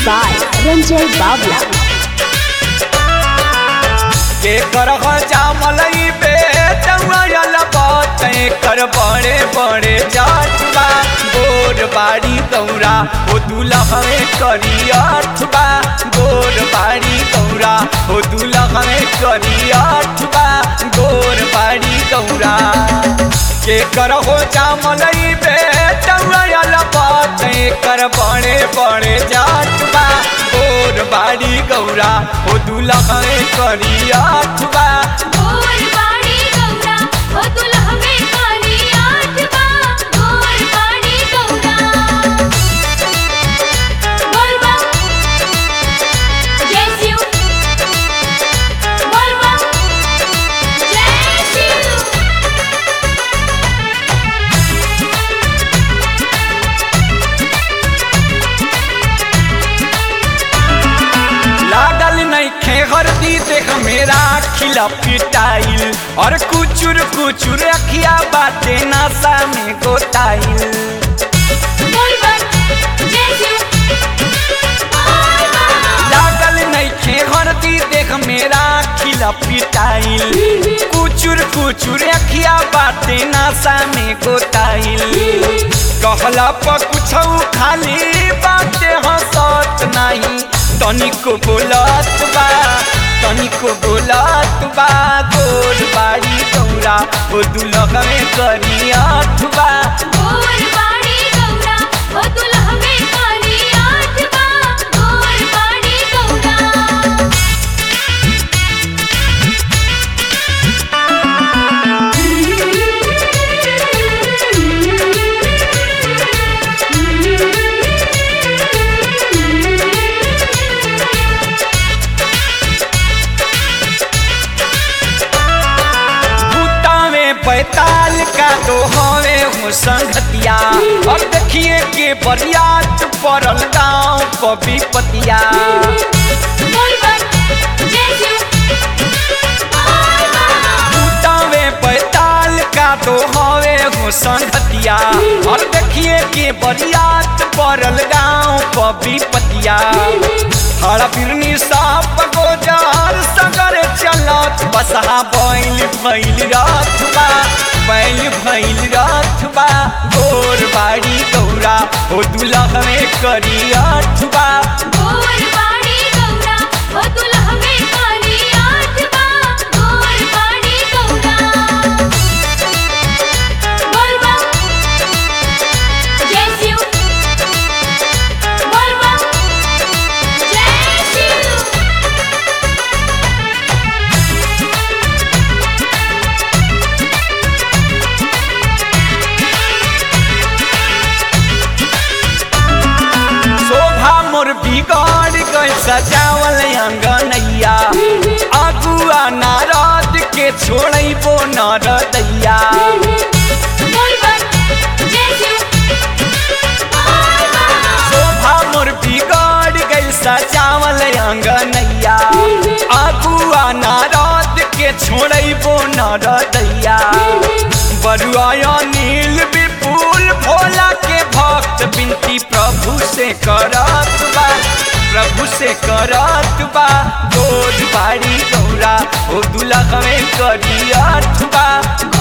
by Ranjay Babla. के कर जामलई बे चौयल बाते कर बड़े बड़े जाटबा गोर बाड़ी गौरा ओ दुलहवे करी अठबा गोर बाड़ी गौरा ओ दुलहवे करी अठबा गोर बाड़ी गौरा के कर हो जामलई बे चौयल बाते कर बड़े बड़े जाटबा गोर बाड़ी गौरा ओ दुलहवे करी अठबा गोर बाड़ी गौरा ओ दुल्हवे काली आठवा गोर बाड़ी गौरा बोल बम जय शिव बोल बम जय शिव लागल नहीं खे हरदी देख मेरा खिला पिटाइल और कुचुर कुचुर अखिया बाटे नासा में गोटाइल बोल बम जय शिव बोल बम लागल नहीं खे हरदी देख मेरा खिला पिटाइल कुचुर कुचुर अखिया बाटे नासा में गोटाइल कहला पर कुछ खाली बाटे हंसत नहीं तनिको बोलत बा तनिको बोलत बा गोर बाड़ी गौरा ओ दुलहवे करी अठबा गोर बाड़ी गौरा ओ दुल्हवे काली आठवा गोर बाड़ी गौरा बूटा में पैताल का तो हवे हो संगतिया और देखिए के बरियात पड़ल गाँव कभी पतिया बोल बम जय शिव बोल बम बूटा में पैताल का तो हवे हो संगतिया और देखिए के बरियात पड़ल गाँव कभी पतिया हरा बिरनी साप गोजार सगर चलत बसहा बैल भैल रथबा बैल भैल रथबा गोर बाड़ी गौरा ओ दुलहवे करी अठबा गोर बाड़ी गौरा ओ दुल्हवे काली आठवा गोर बाड़ी गौरा बोल बम जय शिव बोल बम जय शिव शोभा मोर बिगड़ गई सजावल अंगनैया अगुआ नारद के छोड़बो नरदैया बोल बम जय शिव बोल बम शोभा मोर बिगड़ गई सजावल अंगनैया अगुआ नारद के छोड़बो नरदैया बरुआ नील विपुल भोला के भक्त बिनती प्रभु से करत बा प्रभु से करत बा गोद बाड़ी गौरा ओ दुलहवे करी अठबा